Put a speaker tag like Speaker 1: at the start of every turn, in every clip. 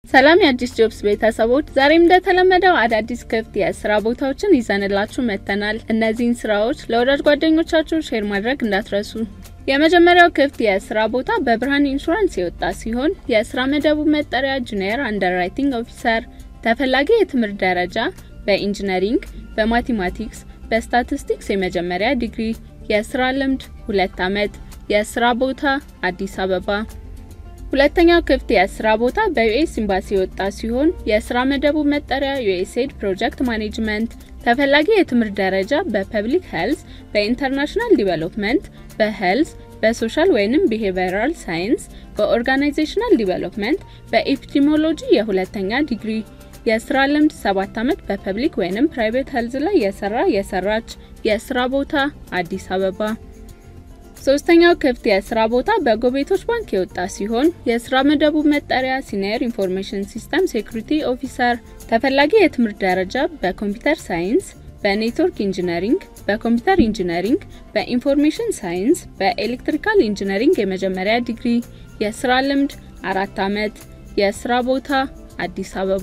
Speaker 1: ሰላም የአዲስ ጆብስ ቤተሰቦች፣ ዛሬም እንደተለመደው አዳዲስ ክፍት የስራ ቦታዎችን ይዘንላችሁ መጥተናል። እነዚህን ስራዎች ለወዳጅ ጓደኞቻችሁ ሼር ማድረግ እንዳትረሱ። የመጀመሪያው ክፍት የስራ ቦታ በብርሃን ኢንሹራንስ የወጣ ሲሆን የስራ መደቡ መጠሪያ ጁኒየር አንደርራይቲንግ ኦፊሰር፣ ተፈላጊ የትምህርት ደረጃ በኢንጂነሪንግ፣ በማቴማቲክስ፣ በስታቲስቲክስ የመጀመሪያ ዲግሪ፣ የስራ ልምድ ሁለት ዓመት፣ የስራ ቦታ አዲስ አበባ። ሁለተኛው ክፍት የስራ ቦታ በዩኤስ ኤምባሲ የወጣ ሲሆን የስራ መደቡ መጠሪያ ዩኤስኤድ ፕሮጀክት ማኔጅመንት፣ ተፈላጊ የትምህርት ደረጃ በፐብሊክ ሄልዝ፣ በኢንተርናሽናል ዲቨሎፕመንት፣ በሄልዝ፣ በሶሻል ወይንም ቢሄቪራል ሳይንስ፣ በኦርጋናይዜሽናል ዲቨሎፕመንት፣ በኤፒዲሞሎጂ የሁለተኛ ዲግሪ፣ የስራ ልምድ ሰባት ዓመት በፐብሊክ ወይንም ፕራይቬት ሄልዝ ላይ የሰራ የሰራች፣ የስራ ቦታ አዲስ አበባ። ሶስተኛው ክፍት የስራ ቦታ በጎቤቶች ባንክ የወጣ ሲሆን የስራ መደቡ መጠሪያ ሲኒየር ኢንፎርሜሽን ሲስተም ሴኩሪቲ ኦፊሰር፣ ተፈላጊ የትምህርት ደረጃ በኮምፒውተር ሳይንስ፣ በኔትወርክ ኢንጂነሪንግ፣ በኮምፒውተር ኢንጂነሪንግ፣ በኢንፎርሜሽን ሳይንስ፣ በኤሌክትሪካል ኢንጂነሪንግ የመጀመሪያ ዲግሪ፣ የስራ ልምድ አራት ዓመት፣ የስራ ቦታ አዲስ አበባ።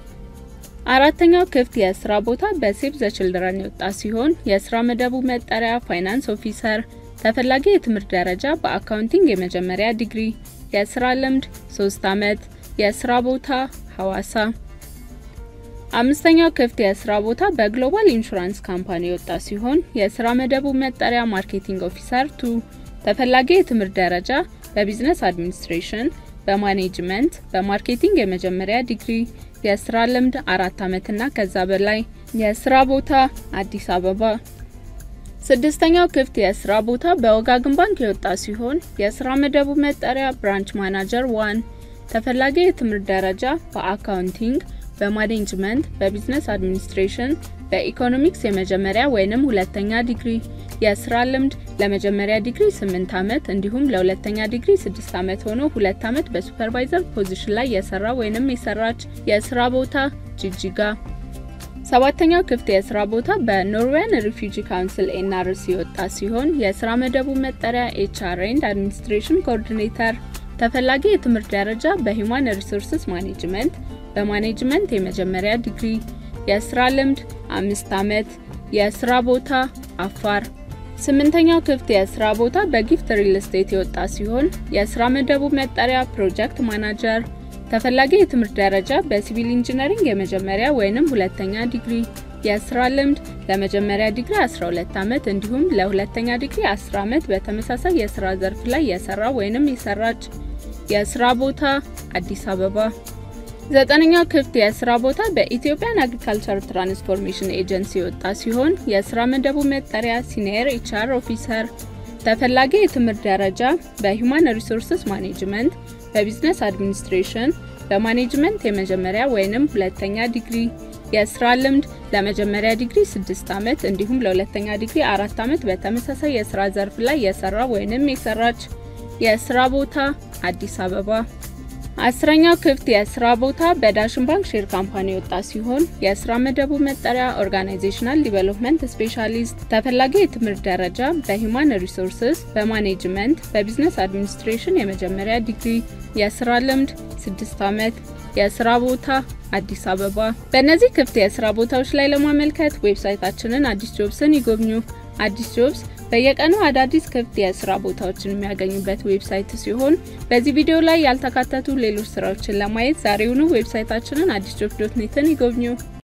Speaker 1: አራተኛው ክፍት የስራ ቦታ በሴቭ ዘ ችልድረን የወጣ ሲሆን የስራ መደቡ መጠሪያ ፋይናንስ ኦፊሰር ተፈላጊ የትምህርት ደረጃ በአካውንቲንግ የመጀመሪያ ዲግሪ፣ የስራ ልምድ 3 ዓመት፣ የስራ ቦታ ሐዋሳ። አምስተኛው ክፍት የስራ ቦታ በግሎባል ኢንሹራንስ ካምፓኒ የወጣ ሲሆን የስራ መደቡ መጠሪያ ማርኬቲንግ ኦፊሰር ቱ፣ ተፈላጊ የትምህርት ደረጃ በቢዝነስ አድሚኒስትሬሽን፣ በማኔጅመንት፣ በማርኬቲንግ የመጀመሪያ ዲግሪ፣ የስራ ልምድ አራት ዓመትና ከዛ በላይ፣ የስራ ቦታ አዲስ አበባ። ስድስተኛው ክፍት የስራ ቦታ በወጋገን ባንክ የወጣ ሲሆን የስራ መደቡ መጠሪያ ብራንች ማናጀር ዋን፣ ተፈላጊ የትምህርት ደረጃ በአካውንቲንግ፣ በማኔጅመንት፣ በቢዝነስ አድሚኒስትሬሽን፣ በኢኮኖሚክስ የመጀመሪያ ወይንም ሁለተኛ ዲግሪ፣ የስራ ልምድ ለመጀመሪያ ዲግሪ 8 ዓመት እንዲሁም ለሁለተኛ ዲግሪ 6 ዓመት ሆኖ ሁለት ዓመት በሱፐርቫይዘር ፖዚሽን ላይ የሰራ ወይንም የሰራች፣ የስራ ቦታ ጅጅጋ። ሰባተኛው ክፍት የስራ ቦታ በኖርዌያን ሪፊውጂ ካውንስል ኤንአርሲ የወጣ ሲሆን የስራ መደቡ መጠሪያ ኤችአር ኤንድ አድሚኒስትሬሽን ኮኦርዲኔተር፣ ተፈላጊ የትምህርት ደረጃ በሂውማን ሪሶርስስ ማኔጅመንት፣ በማኔጅመንት የመጀመሪያ ዲግሪ፣ የስራ ልምድ አምስት ዓመት፣ የስራ ቦታ አፋር። ስምንተኛው ክፍት የስራ ቦታ በጊፍት ሪል ስቴት የወጣ ሲሆን የስራ መደቡ መጠሪያ ፕሮጀክት ማናጀር ተፈላጊ የትምህርት ደረጃ በሲቪል ኢንጂነሪንግ የመጀመሪያ ወይንም ሁለተኛ ዲግሪ፣ የስራ ልምድ ለመጀመሪያ ዲግሪ 12 ዓመት እንዲሁም ለሁለተኛ ዲግሪ 10 ዓመት በተመሳሳይ የስራ ዘርፍ ላይ የሰራ ወይንም የሰራች፣ የስራ ቦታ አዲስ አበባ። ዘጠነኛው ክፍት የስራ ቦታ በኢትዮጵያን አግሪካልቸር ትራንስፎርሜሽን ኤጀንሲ የወጣ ሲሆን የስራ መደቡ መጠሪያ ሲኒየር ኤችአር ኦፊሰር፣ ተፈላጊ የትምህርት ደረጃ በሂውማን ሪሶርስስ ማኔጅመንት በቢዝነስ አድሚኒስትሬሽን በማኔጅመንት የመጀመሪያ ወይንም ሁለተኛ ዲግሪ፣ የስራ ልምድ ለመጀመሪያ ዲግሪ 6 ዓመት እንዲሁም ለሁለተኛ ዲግሪ 4 ዓመት በተመሳሳይ የስራ ዘርፍ ላይ የሰራ ወይንም የሰራች፣ የስራ ቦታ አዲስ አበባ። አስረኛው ክፍት የስራ ቦታ በዳሽን ባንክ ሼር ካምፓኒ የወጣ ሲሆን የስራ መደቡ መጠሪያ ኦርጋናይዜሽናል ዲቨሎፕመንት ስፔሻሊስት፣ ተፈላጊ የትምህርት ደረጃ በሂውማን ሪሶርስስ፣ በማኔጅመንት፣ በቢዝነስ አድሚኒስትሬሽን የመጀመሪያ ዲግሪ፣ የስራ ልምድ 6 ዓመት፣ የስራ ቦታ አዲስ አበባ። በእነዚህ ክፍት የስራ ቦታዎች ላይ ለማመልከት ዌብሳይታችንን አዲስ ጆብስን ይጎብኙ። አዲስ ጆብስ በየቀኑ አዳዲስ ክፍት የስራ ቦታዎችን የሚያገኙበት ዌብሳይት ሲሆን በዚህ ቪዲዮ ላይ ያልተካተቱ ሌሎች ስራዎችን ለማየት ዛሬውኑ ዌብሳይታችንን አዲስ ጆብ ዶት ኔትን ይጎብኙ።